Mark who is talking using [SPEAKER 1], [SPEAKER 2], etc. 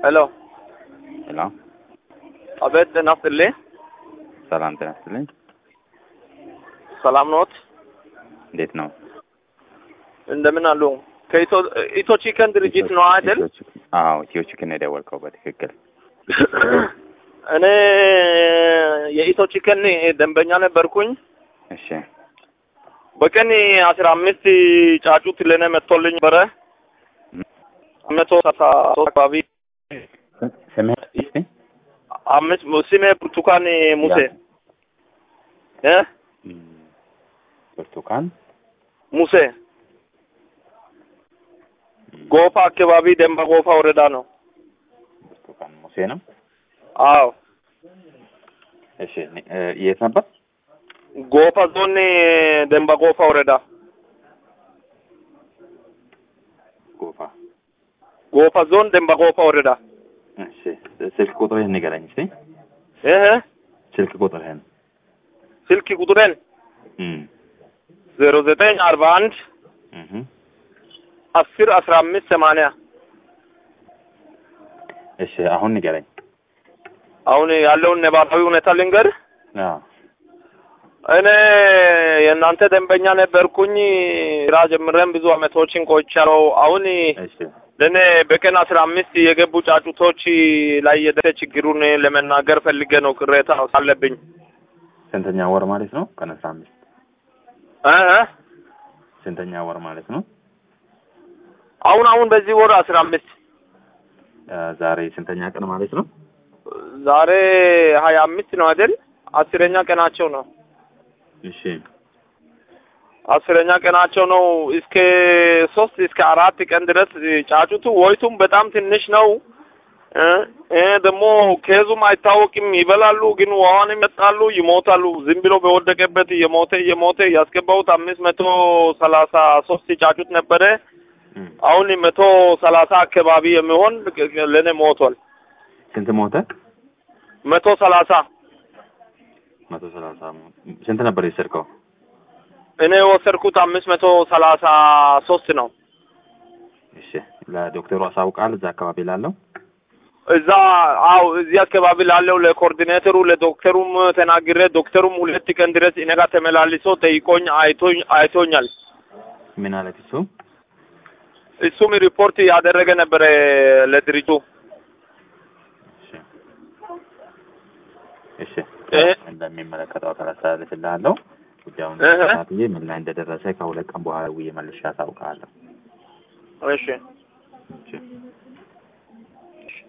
[SPEAKER 1] ሄሎ
[SPEAKER 2] ሄሎ፣
[SPEAKER 1] አቤት፣ ጤና ይስጥልኝ።
[SPEAKER 2] ሰላም ጤና ይስጥልኝ።
[SPEAKER 1] ሰላም ኖት?
[SPEAKER 2] እንዴት ነው?
[SPEAKER 1] እንደምን አሉ? ከኢትዮ ኢትዮ ቺከን ድርጅት ነው አይደል?
[SPEAKER 2] ኢትዮ ቺክን- አዎ ኢትዮ ቺክን የደወልከው በትክክል።
[SPEAKER 1] እኔ የኢትዮ ቺከን ደንበኛ ነበርኩኝ።
[SPEAKER 2] እሺ
[SPEAKER 1] በቀን አስራ አምስት ጫጩት ለእኔ መጥቶልኝ ነበረ መቶ ሰላሳ ሶስት አካባቢ
[SPEAKER 2] ስምህ እስቲ?
[SPEAKER 1] አምስት ስሜ ብርቱካን ሙሴ እ
[SPEAKER 2] እም፣ ብርቱካን
[SPEAKER 1] ሙሴ ጎፋ አካባቢ ደንባ ጎፋ ወረዳ ነው።
[SPEAKER 2] ብርቱካን ሙሴ ነው።
[SPEAKER 1] አዎ
[SPEAKER 2] እሺ እ፣ የት ነበር?
[SPEAKER 1] ጎፋ ዞን ደንባ ጎፋ ወረዳ
[SPEAKER 2] ጎፋ።
[SPEAKER 1] ጎፋ ዞን ደንባ ጎፋ ወረዳ
[SPEAKER 2] እሺ ስልክ ቁጥርህን ንገረኝ እስቲ።
[SPEAKER 1] እህ
[SPEAKER 2] ስልክ ቁጥርህን።
[SPEAKER 1] ስልክ ቁጥሬን
[SPEAKER 2] እም፣
[SPEAKER 1] ዜሮ ዘጠኝ አርባ አንድ
[SPEAKER 2] እህ፣
[SPEAKER 1] አስር አስራ አምስት ሰማንያ
[SPEAKER 2] እሺ አሁን ንገረኝ።
[SPEAKER 1] አሁን ያለውን ነባራዊ ሁኔታ ልንገር።
[SPEAKER 2] አዎ
[SPEAKER 1] እኔ የእናንተ ደንበኛ ነበርኩኝ። ስራ ጀምረን ብዙ አመቶችን ቆይቻለሁ። አሁን
[SPEAKER 2] እሺ
[SPEAKER 1] ለእኔ በቀን አስራ አምስት የገቡ ጫጩቶች ላይ የደረሰ ችግሩን ለመናገር ፈልጌ ነው። ቅሬታ አለብኝ።
[SPEAKER 2] ስንተኛ ወር ማለት ነው? ቀን አስራ አምስት
[SPEAKER 1] እ እ
[SPEAKER 2] ስንተኛ ወር ማለት ነው?
[SPEAKER 1] አሁን አሁን በዚህ ወር አስራ አምስት
[SPEAKER 2] እ፣ ዛሬ ስንተኛ ቀን ማለት ነው?
[SPEAKER 1] ዛሬ ሀያ አምስት ነው አይደል? አስረኛ ቀናቸው ነው።
[SPEAKER 2] እሺ
[SPEAKER 1] አስረኛ ቀናቸው ነው። እስከ ሶስት እስከ አራት ቀን ድረስ ጫጩቱ ወይቱም በጣም ትንሽ ነው። እ እ ደግሞ ከዙም አይታወቅም። ይበላሉ፣ ግን ውሃንም ይመጣሉ፣ ይሞታሉ። ዝም ብሎ በወደቀበት እየሞተ እየሞተ ያስገባሁት አምስት መቶ ሰላሳ ሶስት ጫጩት ነበረ።
[SPEAKER 2] እም፣
[SPEAKER 1] አሁን መቶ ሰላሳ አካባቢ የሚሆን ለእኔ ሞቷል።
[SPEAKER 2] ስንት ሞተ?
[SPEAKER 1] መቶ ሰላሳ
[SPEAKER 2] መቶ ሰላሳ ስንት ነበር የወሰድከው?
[SPEAKER 1] እኔ የወሰድኩት አምስት መቶ ሰላሳ ሶስት ነው።
[SPEAKER 2] እሺ ለዶክተሩ አሳውቃል እዛ አካባቢ ላለው
[SPEAKER 1] እዛ አው እዚህ አካባቢ ላለው ለኮኦርዲኔተሩ ለዶክተሩም ተናግሬ ዶክተሩም ሁለት ቀን ድረስ እኔ ጋር ተመላልሶ ጠይቆኝ አይቶኝ አይቶኛል።
[SPEAKER 2] ምን አለት እሱ?
[SPEAKER 1] እሱም ሪፖርት ያደረገ ነበረ ለድርጅቱ።
[SPEAKER 2] እሺ እሺ
[SPEAKER 1] እ?
[SPEAKER 2] እንደሚመለከተው አካል አስተላልፍልሃለሁ። ጉዳዩን
[SPEAKER 1] እህ።
[SPEAKER 2] ተከታትዬ ምን ላይ እንደደረሰ ከሁለት ቀን በኋላ ውዬ መልሼ አሳውቅሃለሁ።
[SPEAKER 1] እሺ
[SPEAKER 2] እሺ